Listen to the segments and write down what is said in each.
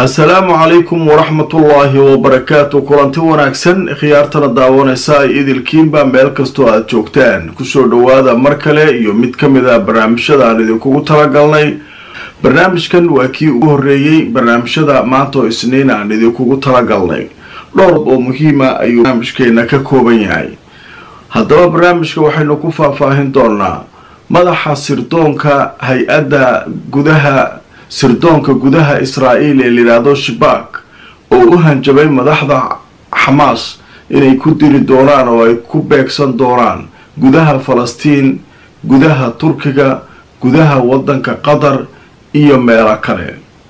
assalaamu calaykum waraxmatullaahi wabarakaatu kulanti wanaagsan khiyaartana daawanaysa ay idilkiinba meel kastoo aada joogtaan kusoo dhowaada mar kale iyo mid ka mid a barnaamijyada aan idinkugu talagalnay barnaamijkan waa kii ugu horreeyey barnaamijyada maanta oo isniin aan idinkugu talagalnay dhowr oo muhiima ayuu barnaamijkeena ka kooban yahay haddaba barnaamijka waxaynu ku faahfaahin doonaa madaxa sirdoonka hay-adda gudaha sirdoonka gudaha israa'iil ee layidhaahdo shabaak oo u hanjabay madaxda xamaas inay ku diri doonaan oo ay ku beegsan doonaan gudaha falastiin gudaha turkiga gudaha waddanka qatar iyo meelo kale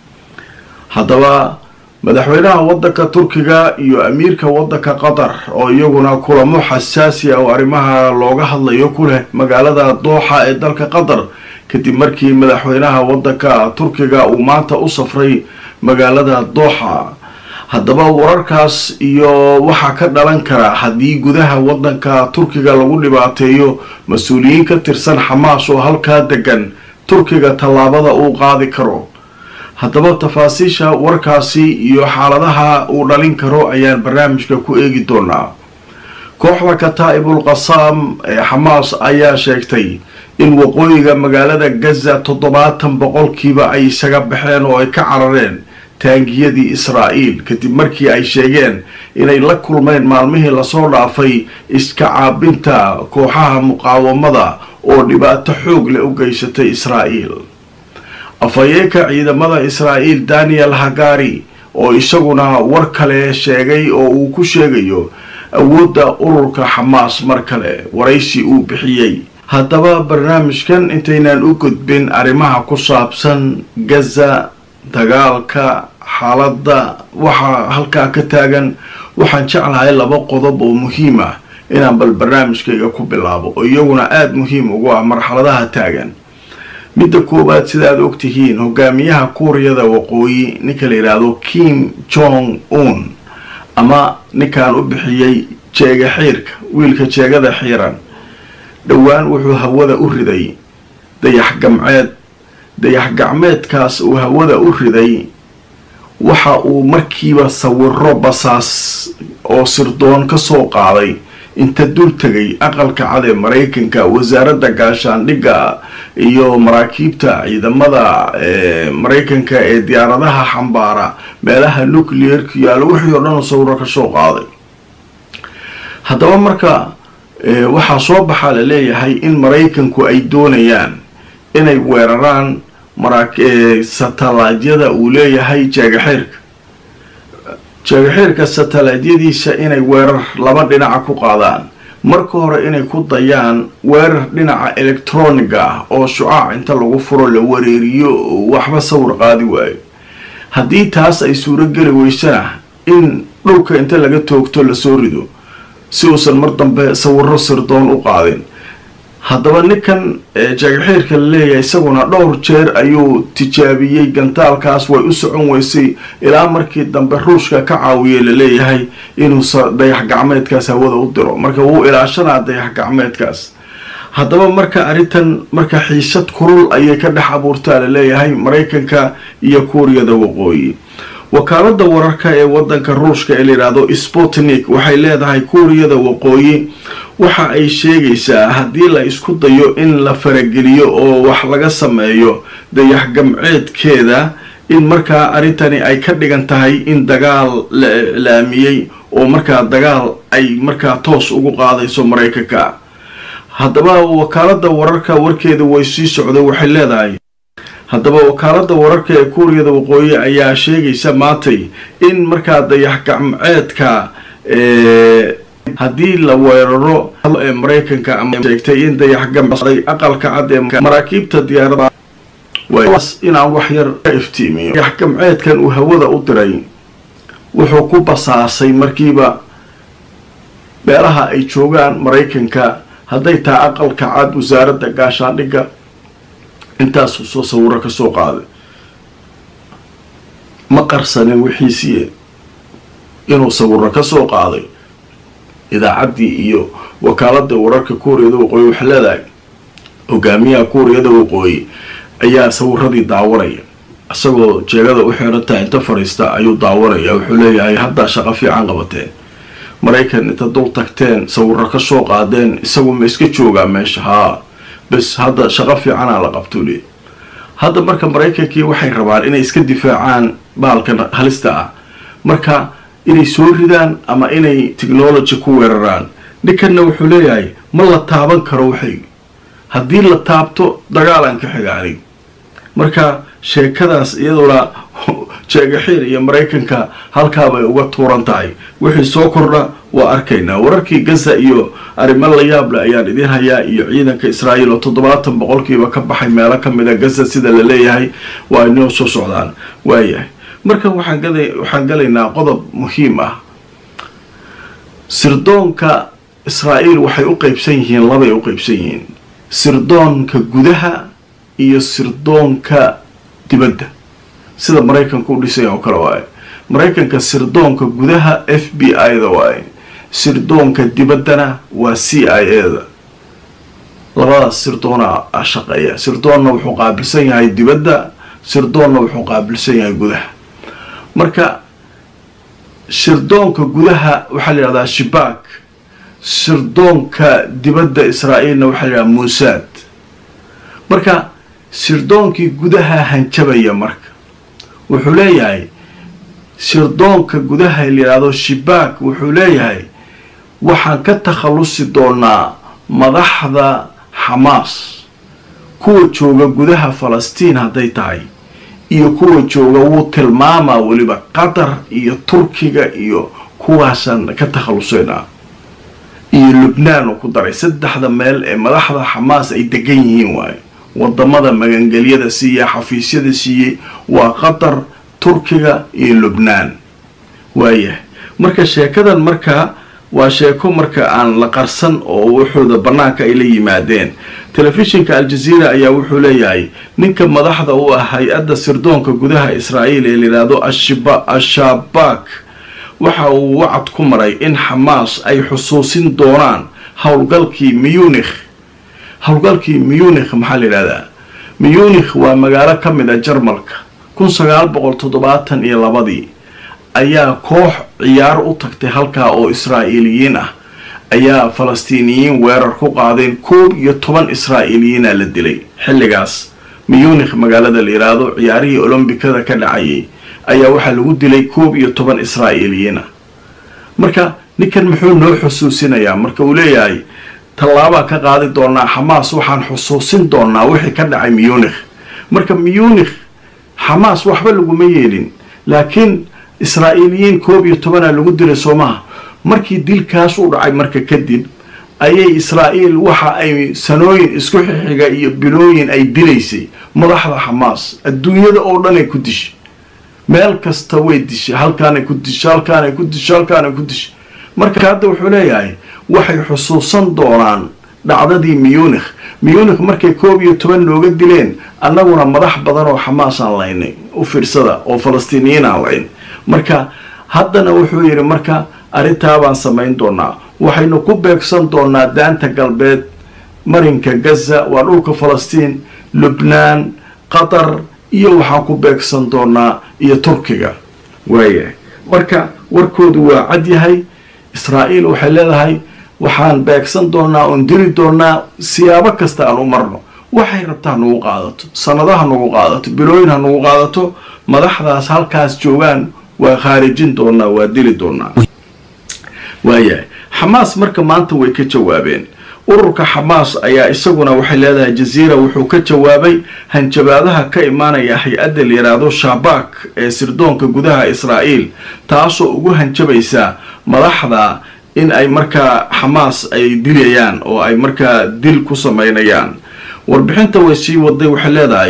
haddaba madaxweynaha waddanka turkiga iyo amiirka waddanka qatar oo iyaguna kulamo xasaasi ah oo arrimaha looga hadlayo ku leh magaalada dooxa ee dalka qatar kadib markii madaxweynaha waddanka turkiga uu maanta u safray magaalada dooxa haddaba wararkaas iyo waxaa ka dhalan kara haddii gudaha waddanka turkiga lagu dhibaateeyo mas-uuliyiin ka tirsan xamaas oo halkaa degan turkiga tallaabada uu qaadi karo haddaba tafaasiisha warkaasi iyo xaaladaha uu dhalin karo ayaan barnaamijka ku eegi doonaa kooxda kataa'ibul qasaam ee xamaas ayaa sheegtay in waqooyiga magaalada gaza toddobaatan boqolkiiba ay isaga baxeen oo ay ka carareen taangiyadii israa'iil kadib markii ay sheegeen inay la kulmeen maalmihii lasoo dhaafay iska caabinta kooxaha muqaawamada oo dhibaato xoog leh u geysatay israa'iil afhayeenka ciidamada israa'iil daniel hagari oo isaguna war kale sheegay oo uu ku sheegayo awoodda ururka xamaas mar kale waraysi uu bixiyey haddaba barnaamijkan intaynaan u gudbin arrimaha ku saabsan gaza dagaalka xaaladda waxaa halkaa ka taagan waxaan jeclahay laba qodob oo muhiim ah inaan bal barnaamijkayga ku bilaabo oo iyaguna aada muhiim ugu ah marxaladaha taagan midda koowaad sidaad ogtihiin hogaamiyaha kuuriyada waqooyi ninka la yidhaahdo kim jong un ama ninkaan u bixiyey jeega xiirka wiilka jeegada xiiran dhowaan wuxuu hawada u riday dayax gamceed dayax gacmeedkaas uu hawada u riday waxa uu markiiba sawiro basaas oo sirdoon ka soo qaaday inta dul tegay aqalka cad ee maraykanka wasaaradda gaashaandhigga iyo maraakiibta ciidamada maraykanka ee diyaaradaha xambaara meelaha nucleerka yaalo wixii oo dhan sawiro ka soo qaaday haddaba marka waxaa soo baxaa la leeyahay in maraykanku ay doonayaan inay weeraraan satalaadyada uu leeyahay jeegaxiirka jeegaxiirka satalaadyadiisa inay weerar laba dhinaca ku qaadaan marka hore inay ku dayaan weerar dhinaca electroniga ah oo shucaac inta lagu furo la wareeriyo waxba sawir qaadi waayo haddii taas ay suurogeli weysana in dhulka inta laga toogto lasoo rido si uusan mar dambe sawiro sirdoon u qaadin haddaba ninkan jeegaxiirka la leeyahay isaguna dhowr jeer ayuu tijaabiyey gantaalkaas way u socon weysay ilaa markii dambe ruushka ka caawiyay laleeyahay inuu dayax gacmeedkaas hawada u diro marka wuu ilaashanaa dayax gacmeedkaas haddaba marka arrintan marka xiisad kulul ayay ka dhex abuurtaa laleeyahay maraykanka iyo kuuriyada waqooyi wakaalada wararka ee wadanka ruushka ee layidhaahdo sputnik waxay leedahay kuuriyada waqooyi waxa ay sheegaysaa haddii la isku dayo in la farageliyo oo wax laga sameeyo dayax gamceedkeeda in markaa arrintani ay ka dhigan tahay in dagaal la iclaamiyey oo markaa dagaal ay markaa toos ugu qaadayso maraykanka haddaba wakaalada wararka warkeeda way sii socda waxay leedahay haddaba wakaalada wararka ee kuuriyada waqooyi ayaa sheegaysa maantay in markaa dayax gacmeedka haddii la weeraro ee maraykanka ama sheegtay in dayax gamcday aqalka cad ee maraakiibta diyaarada inaan wax yar ka iftiimiyo dayax gamceedkan uu hawada u diray wuxuu ku basaasay markiiba meelaha ay joogaan maraykanka hadday tahay aqalka cad wasaaradda gaashaandhigga intaasuu soo sawiro ka soo qaaday ma qarsanin wixiisiiye inuu sawiro ka soo qaaday idaacaddii iyo wakaaladda wararka kuuriyada waqooyi waxay leedahay hogaamiyaha kuuriyada waqooyi ayaa sawiradii daawanaya isagoo jeegada u xirantaha inta fadhiista ayuu daawanaya wuxuu leeyahay haddaa shaqo fiican qabateen maraykan inta dul tagteen sawiro ka soo qaadeen isagu ma iska joogaa meesha haa bes hadda shaqo fiicanaa la qabtuu leey hadda marka maraykankii waxay rabaan inay iska difaacaan bahalkan halista ah marka inay soo ridaan ama inay technology ku weeraraan ninkanna wuxuu leeyahay ma la taaban karo waxay haddii la taabto dagaalan ka xiga anig marka sheekadaas iyaduna jeegaxiir iyo maraykanka halkaabay uga tuuran tahay wixii soo kordha waa arkaynaa wararkii gaza iyo arrimo la yaable ayaan idiin hayaa iyo ciidanka israa'iil oo toddobaatan boqolkiiba ka baxay meelo ka mid a gaza sida la leeyahay waa inoo soo socdaan waayahay marka waxaan waxaan galaynaa qodob muhiim ah sirdoonka israa'iil waxay u qeybsan yihiin labay u qeybsan yihiin sirdoonka gudaha iyo sirdoonka dibadda sida maraykanka u dhisay oo kale waaye maraykanka sirdoonka gudaha f b i da waaye sirdoonka dibaddana waa c i a da labadaas sirdoona shaqeeya sirdoonna wuxuu qaabilsan yahay dibadda sirdoonna wuxuu qaabilsan yahay gudaha marka sirdoonka gudaha waxaa la yidhahdaa shibaak sirdoonka dibadda israa'iilna waxaa la yidhahdaa muusaad marka sirdoonkii gudaha hanjabaya marka wuxuu leeyahay sirdoonka gudaha la yidhaahdo shibaak wuxuu leeyahay waxaan ka takhallusi doonaa madaxda xamaas kuwa jooga gudaha falastiin hadday tahay iyo kuwa jooga wuu tilmaamaa weliba qatar iyo turkiga iyo kuwaasaan ka takhallusaynaa iyo lubnaan uu ku daray saddexda meel ee madaxda xamaas ay degan yihiin waaye wadamada magangelyada siiya xafiisyada siiyey waa qatar turkiga iyo lubnaan waayahay marka sheekadan markaa waa sheeko marka aan la qarsan oo wuxuuda bannaanka ay la yimaadeen telefishinka aljaziira ayaa wuxuu leeyahay ninka madaxda u ah hay-adda sirdoonka gudaha israa'iil ee layidhaahdo ashabaak waxa uu wacad ku maray in xamaas ay xusuusin doonaan howlgalkii miyunikh howlgalkii miyunikh maxaa la yidhahdaa miyunikh waa magaalo ka mid a jarmalka kun sagaal boqol toddobaatan iyo labadii ayaa koox ciyaar u tagtay halkaa oo israa'iiliyiin ah ayaa falastiiniyiin weerar ku qaadeen koob iyo toban israa'iiliyiina la dilay xilligaas miyunikh magaalada la yidhaahdo ciyaarihii olombikada ka dhacayay ayaa waxaa lagu dilay koob iyo toban israa'iiliyiin ah marka ninkan muxuu noo xusuusinayaa marka uu leeyahay tallaabaa ka qaadi doonaa xamaas waxaan xusuusin doonaa wixii ka dhacay miyunikh marka miyunikh xamaas waxba laguma yeelin laakiin israa'iiliyiin koob iyo tobanaa lagu dilay soomaha markii dilkaas u dhacay marka kadib ayay israa'iil waxa ay sanooyin isku xixiga iyo bilooyin ay dilaysay madaxda xamaas adduunyada oo dhan ay ku dishay meel kasta way dishay halkaanay ku dishay halkaanay ku dishay halkaanay ku dishay marka hadda wuxuu leeyahay waxay xusuusan doonaan dhacdadii miyunikh miyunikh markay koob iyo toban looga dileen annaguna madax badan oo xamaas aan laynay u fiirsada oo falastiiniyiin aan layn marka haddana wuxuu yidhi marka arrintaabaan samayn doonaa waxaynu ku beegsan doonaa daanta galbeed marinka gaza waa dhulka falastiin lubnaan qatar iyo waxaan ku beegsan doonaa iyo turkiga waayahay marka warkoodu waa cad yahay israa'iil waxay leedahay waxaan beegsan doonaa oon diri doonaa siyaabo kasta aan u marno waxay rabta ha nagu qaadato sanado ha nagu qaadato bilooyin ha nagu qaadato madaxdaas halkaas joogaan waa khaarijin doonaa waa dili doonaa waayahay xamaas marka maanta way ka jawaabeen ururka xamaas ayaa isaguna waxay leedahay jaziira wuxuu ka jawaabay hanjabaadaha ka imaanaya hay-adda la yidhaahdo shabaak ee sirdoonka gudaha israa'iil taasoo ugu hanjabaysa madaxda in ay markaa xamaas ay dilayaan oo ay markaa dil ku sameynayaan warbixinta way sii waday waxay leedahay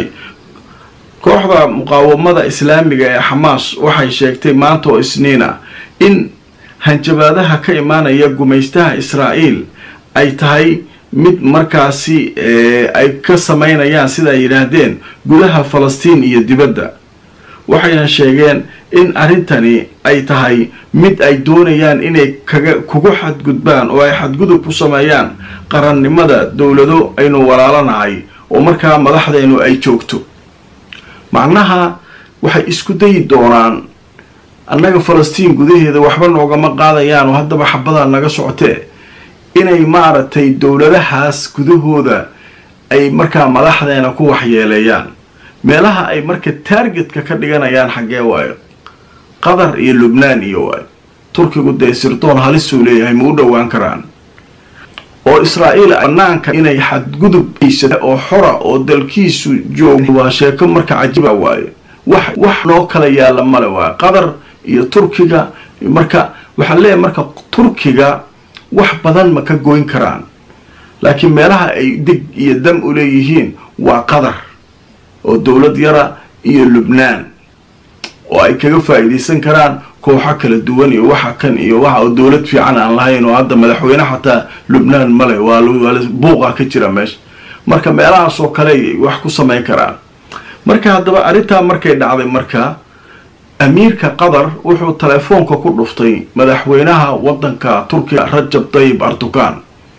kooxda muqaawamada islaamiga ee xamaas waxay sheegtay maanta oo isniina in hanjabaadaha ka imaanaya gumaystaha israa'iil ay tahay mid markaasi ay ka sameynayaan sida ay yidhaahdeen gudaha falastiin iyo dibadda waxayna sheegeen in arrintani ay tahay mid ay doonayaan inay kaga kugu xadgudbaan oo ay xadgudub ku sameeyaan qarannimada dowlado aynu walaalanahay oo markaa madaxdaynu ay joogto macnaha waxay isku dayi doonaan annaga falastiin gudaheeda waxba noogama qaadayaan oo haddaba xabadaa naga socotee inay maaragtay dowladahaas gudahooda ay markaa madaxdeena ku waxyeeleeyaan meelaha ay marka taargetka ka dhiganayaan xaggee waayo qatar iyo lubnaan iyo waayo turkigu dee sirdoon halisuu leeyahay ma u dhowaan karaan oo israa'iil banaanka inay xadgudub aysata oo xora oo dalkiisu joog waa sheeko marka cajiiba waayo wax wax noo kala yaalla male waayo qatar iyo turkiga marka waxaan leeyahay marka turkiga wax badan ma ka goyn karaan laakiin meelaha ay dig iyo dam u leeyihiin waa qatar oo dowlad yara iyo lubnaan oo ay kaga faa'iidaysan karaan kooxo kala duwan iyo waxa kan iyo waxa oo dowlad fiican aan lahayn oo hadda madaxweyne xataa lubnaan male waa buuqa ka jira meesha marka meelahaas oo kale ay wax ku samayn karaan marka haddaba arrintaa markay dhacday marka amiirka qatar wuxuu telefoonka ku dhuftay madaxweynaha waddanka turkiga rajab tayib erdogan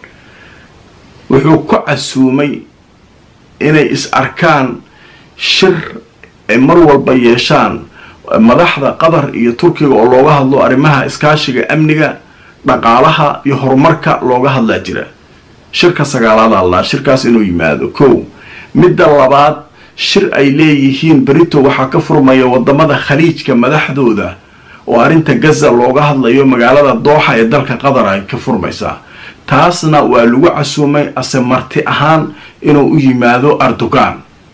wuxuu ku casuumay inay is arkaan shir ay mar walba yeeshaan madaxda qatar iyo turkiga oo looga hadlo arrimaha iskaashiga amniga dhaqaalaha iyo horumarka looga hadlaa jira shirka sagaalaad allaa shirkaas inuu yimaado kow midda labaad shir ay leeyihiin berito waxaa ka furmaya wadamada khaliijka madaxdooda oo arrinta gaza looga hadlayo magaalada dooxa ee dalka qatar ay ka furmaysaa taasna waa lagu casuumay ase marti ahaan inuu u yimaado erdogan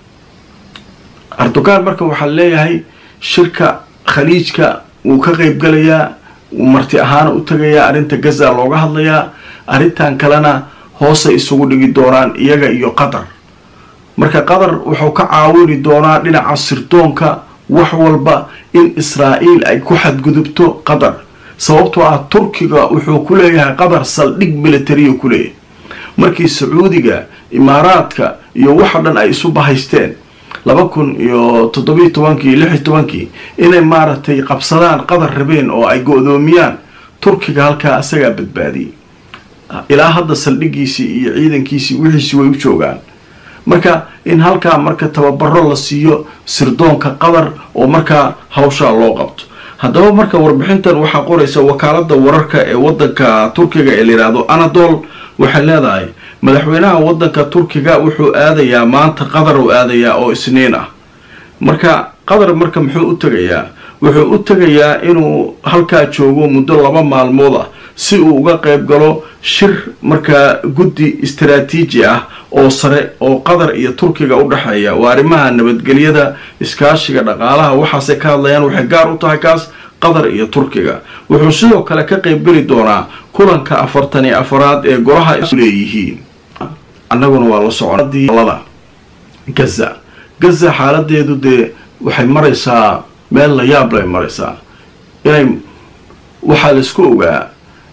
erdogan marka waxaa leeyahay shirka khaliijka wuu ka qeybgalayaa wuu marti ahaana u tagayaa arrinta gaza looga hadlayaa arrintan kalena hoosay isugu dhigi doonaan iyaga iyo qatar marka qatar wuxuu ka caawini doonaa dhinaca sirdoonka wax walba in israa'iil ay ku xadgudubto qatar sababtoo ah turkiga wuxuu ku leeyahay qatar saldhig militariya ku leeyahay markii sacuudiga imaaraadka iyo waxa dhan ay isu bahaysteen laba kun iyo toddobiyo tobankii lix iyo tobankii inay maaragtay qabsadaan qatar rabeen oo ay go-doomiyaan turkiga halkaa isagaa badbaadiyey ilaa hadda saldhigiisii iyo ciidankiisii wixiisi way u joogaan marka in halkaa marka tababaro la siiyo sirdoonka qatar oo markaa hawshaa loo qabto haddaba marka warbixintan waxaa qoraysa wakaalada wararka ee wadanka turkiga ee layidhaahdo anadol waxay leedahay madaxweynaha wadanka turkiga wuxuu aadayaa maanta qatar u aadayaa oo isniin ah marka qatar marka muxuu u tegayaa wuxuu u tegayaa inuu halkaa joogo muddo laba maalmood ah si uu uga qayb galo shir markaa guddi istaraatiiji ah oo sare oo qatar iyo turkiga u dhexeeya waa arrimaha nabadgelyada iskaashiga dhaqaalaha waxaasay ka hadlayaan waxay gaar u tahay kaas qatar iyo turkiga wuxuu sidoo kale ka qaybgeli doonaa kulanka afartan iyo afaraad ee golaha leeyihiin annaguna waa la soconada gaza gaza xaaladeedu dee waxay maraysaa meel la yaab lay maraysaa inay waxaa laisku ogaa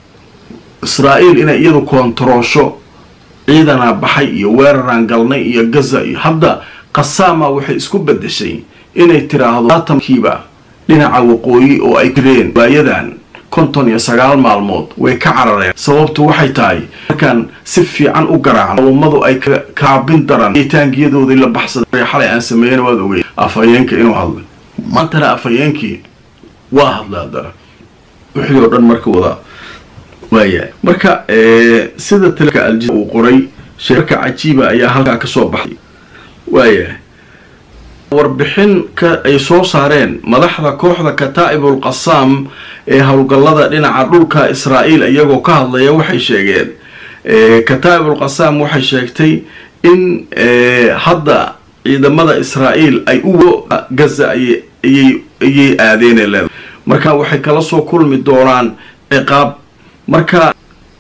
israa'iil inay iyadu koontaroosho ciidanaa baxay iyo weeraraan galnay iyo gaza iyo hadda qasaama waxay isku bedeshay inay tiraahdo atamkiiba dhinaca waqooyi oo ay jireen waayadan konton iyo sagaal maalmood way ka carareen sababtu waxay tahay markaan si fiican u garaacno ummadu ay kaabin daran taangiyadoodii la baxsaday xalay aan sameeyana waad ogey afhayeenka inuu hadlay maantana afhayeenkii waa hadlay haddana wixii oo dhan marka wada waayahay marka sida talka alja uu qoray sheerka cajiiba ayaa halkaa kasoo baxay waayahay warbixin ka ay soo saareen madaxda kooxda kataa'ibul qasaam ee howlgallada dhinaca dhulka israa'iil iyagoo ka hadlaya waxay sheegeen kataa'ibul qasaam waxay sheegtay in hadda ciidamada israa'iil ay u gaza ayay aadeenee leedahay marka waxay kala soo kulmi doonaan ciqaab marka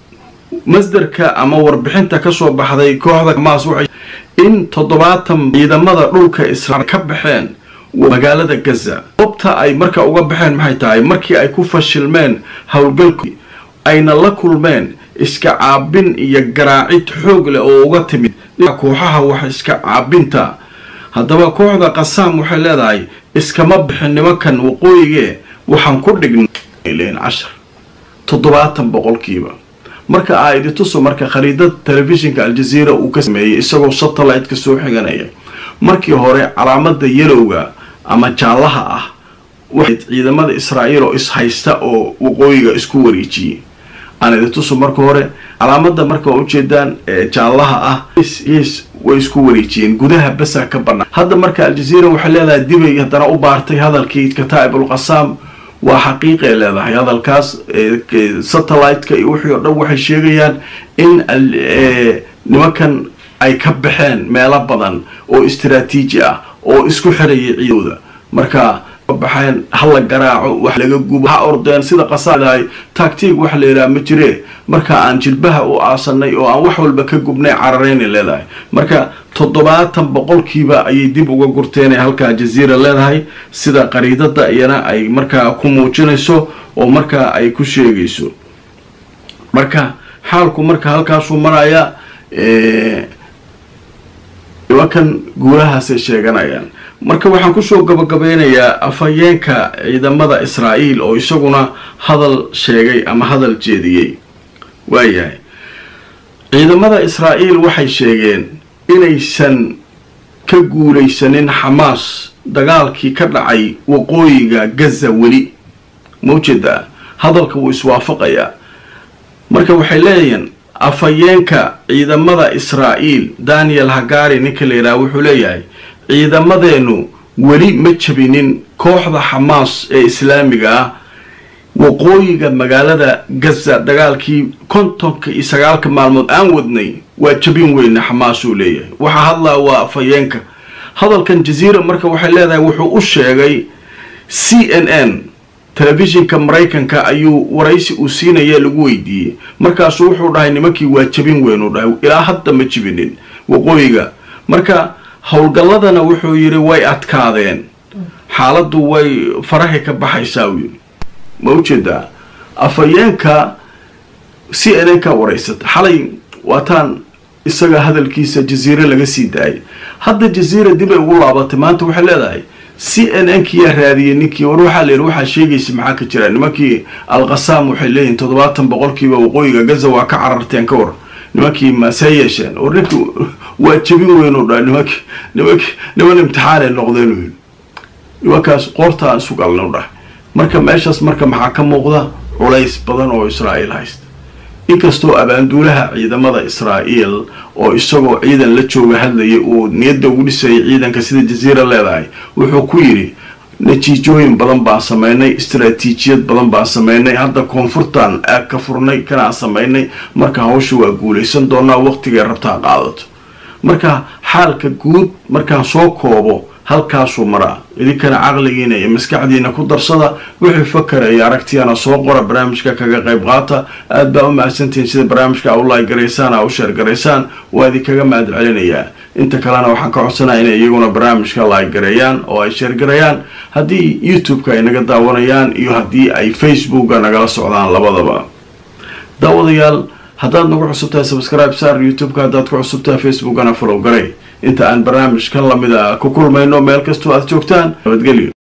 masderka ama warbixinta kasoo baxday kooxda xamaas waxay in toddobaatan ciidamada dhulka israa'iil ka baxeen magaalada gaza goobta ay marka uga baxeen maxay tahay markii ay ku fashilmeen howlgalkii ayna la kulmeen iska caabin iyo garaacid xoog leh oo uga timid kooxaha wax iska caabinta haddaba kooxda qasaam waxay leedahay iskama bixin nimankan waqooyigee waxaan ku dhignay cashar toddobaatan boqolkiiba marka aa idi tuso marka khariidada telefishinka aljaziira uu ka sameeyey isagoo satellite-ka soo xiganaya markii hore calaamada yelowga ama jaallaha ah waxay ciidamada israa'iil oo ishaysta oo waqooyiga isku wareejiyey aan idin tuso marka hore calaamada marka waa ujeedaan jaallaha ah yes way isku wareejiyeen gudaha basa ka banaan hadda marka aljazeera waxay leedahay dibay haddana u baartay hadalkii kataa'ib ulqasaam waa xaqiiqay leedahay hadalkaas satellite-ka iyo wixii oo dhan waxay sheegayaan in nimankan ay ka baxeen meelo badan oo istaraatiiji ah oo isku xirayay ciidooda marka baxeen hala garaaco wax laga gubo ha ordeen sida qasaadahay tactig waxa la yidhaha ma jiree marka aan jilbaha u aasanay oo aan wax walba ka gubnay cararayna leedahay marka toddobaatan boqolkiiba ayay dib uga gurteen ee halkaa jaziira leedahay sida qariidada iyana ay markaa ku muujinayso oo markaa ay ku sheegayso marka xaalku marka halkaasuu maraya nimankan guulahaasay sheeganayaan marka waxaan kusoo gabagabeynayaa afhayeenka ciidamada israa'iil oo isaguna hadal sheegay ama hadal jeediyey waayahay ciidamada israa'iil waxay sheegeen inaysan ka guulaysanin xamaas dagaalkii ka dhacay waqooyiga gaza weli mawjeeda hadalka wuu iswaafaqayaa marka waxay leeyihiin afhayeenka ciidamada israa'iil daniel hagari ninka la yidhaha wuxuu leeyahay ciidamadeenu weli ma jabinin kooxda xamaas ee islaamiga ah waqooyiga magaalada gaza dagaalkii kontonka iyo sagaalka maalmood aan wadnay waa jabin weyne xamaas uu leeyahay waxaa hadlaa waa afhayeenka hadalkan jaziira marka waxay leedahay wuxuu u sheegay c n n telefishinka maraykanka ayuu waraysi uu siinaya lagu weydiiyey markaasuu wuxuu dhahay nimankii waa jabin weyn uu dhahay ilaa hadda ma jibinin waqooyiga marka howlgalladana wuxuu yidhi way adkaadeen xaaladdu way farahay ka baxaysaa uu yidhi ma ujeedaa afhayeenka c n n ka waraysata xalay waataan isaga hadalkiisa jaziire laga sii daayay hadda jaziira dib ay ugu laabatay maanta waxay leedahay c n n kiyaa raadiyey ninkii war waxaa la yidhi waxaa sheegaysa maxaa ka jira nimankii alqasaam waxay leeyihin toddobaatan boqolkiiba waqooyiga gaza waa ka cararteen ka war nimankii masee yeesheen war ninki waa jabin weyn u dhaha nimanki nimanki niman imtixaanay noqdeen u yidhi nimankaas qoortaan isu galna u dhahay marka meeshaas marka maxaa ka muuqda culays badan oo israa'iil haysta inkastoo abaanduulaha ciidamada israa'iil oo isagoo ciidan la jooga hadlayay uu niyadda ugu dhisayay ciidanka sida jaziira leedahay wuxuu ku yidhi natiijooyin badan baan samaynay istaraatiijiyad badan baan samaynay hadda koonfurtaan aag ka furnay kanaan samaynay marka hawsha waa guulaysan doonaa waqtigay rabtaa qaadato marka xaalka guud markaan soo koobo halkaasuu maraa idinkana caqligiina iyo maskaxdiina ku darsada wixii fakara iyo aragtiyana soo qora barnaamijka kaga qayb qaata aad baa u mahadsantihiin sida barnaamijka u laay garaysaan a u sheer garaysaan waa idinkaga mahad celinayaa inta kalena waxaan ka codsanaya inay iyaguna barnaamijka laay gareeyaan oo ay sheergarayaan haddii youtube-ka ay naga daawanayaan iyo haddii ay facebooka nagala socdaan labadaba daawadayaal haddaad nagu cusubtahay subscribe saar youtube-ka haddaad ku cusubtahay facebookana follow garay inta aan barnaamijkan lamida ku kulmayno meel kastoo aad joogtaan nabadgelyo